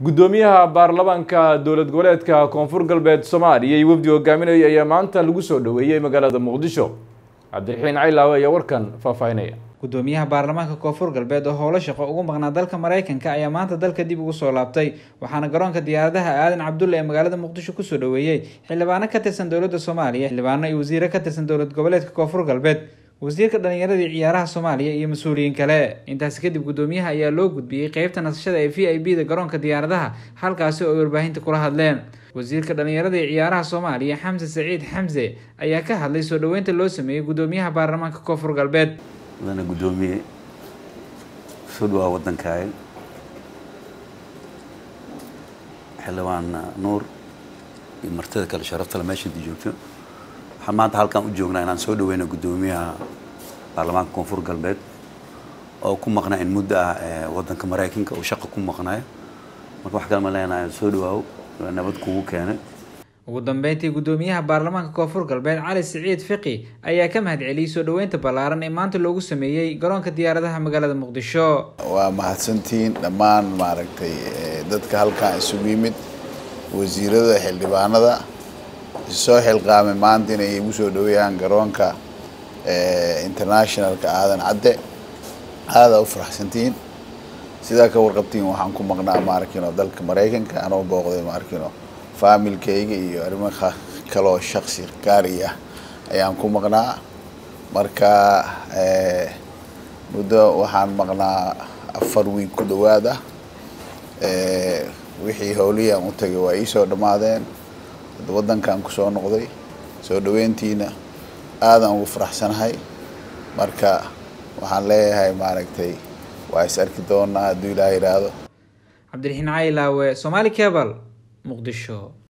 guddoomiyaha baarlamaanka dowlad goboleedka koonfur galbeed soomaaliya iyo wafdi hogaaminaya ayaa maanta lagu soo dhoweeyey magaalada muqdisho cabdiraxiin caylaawe ayaa warkan faahfaahinaya gudoomiyaha baarlamaanka koonfur galbeed oo howlo shaqo ugu maqnaa dalka mareykanka ayaa maanta dalka dib ugu soo laabtay waxaana garoonka diyaaradaha aadan cabdulle ee magaalada muqdisho kusoo dhoweeyey xildhibaano ka tirsan dowladda soomaaliya xildhibaano iyo wasiire ka tirsan dowlad goboleedka koonfur galbeed wasiirka dhallinyaradii ciyaaraha soomaaliya iyo mas-uuliyiin kale intaasi kadib guddoomiyaha ayaa loo gudbiyey qeybta nasashada ee v i b da garoonka diyaaradaha halkaasi oo ay warbaahinta kula hadleen wasiirka dhallinyarada ee ciyaaraha soomaaliya xamse saciid xamse ayaa ka hadlay soo dhoweynta loo sameeyey guddoomiyaha baarlamaanka koonfur galbeed mudana guddoomiye soo dhawaa waddankaaga xildhibaan nuur iyo martida kale sharaftale meeshainta joogto waxaan maanta halkaan u joognaa inaan soo dhaweyno guddoomiyaha baarlamaanka koonfur galbeed oo ku maqnaa in muddo ah waddanka maraykanka uu shaqa ku maqnayo marka wax kale ma leenahay soo dhawaaw nabad kugu keenay ugu dambeyntii guddoomiyaha baarlamaanka koonfur galbeed cali siciid fiqi ayaa ka mahadceliyey soo dhoweynta ballaaran ee maanta loogu sameeyey garoonka diyaaradaha magaalada muqdisho waa mahadsantihiin dhammaan maaragtay dadka halkan isugu yimid wasiirada xildhibaanada soo xilqaamay maanta inay igu soo dhaweeyaan garoonka internationalka aadan cadde aada u faraxsantihiin sidaa ka warqabtiin waxaan ku maqnaa maarkino dalka maraykanka anoo booqday maarkino faamilkayga iyo arrimo kaloo shaksi gaari ah ayaan ku maqnaa marka muddo waxaan maqnaa afar wiig ku dhawaad ah wixii howlihii aan u tagay waa iisoo dhammaadeen waddankaan kusoo noqday soo dhaweyntiina aadaan ugu faraxsanahay marka waxaan leeyahay maaragtay waa is arki doonaa hadduu ilaah yidhaahdo cabdiraxiin caylaawe somaali cebal muqdisho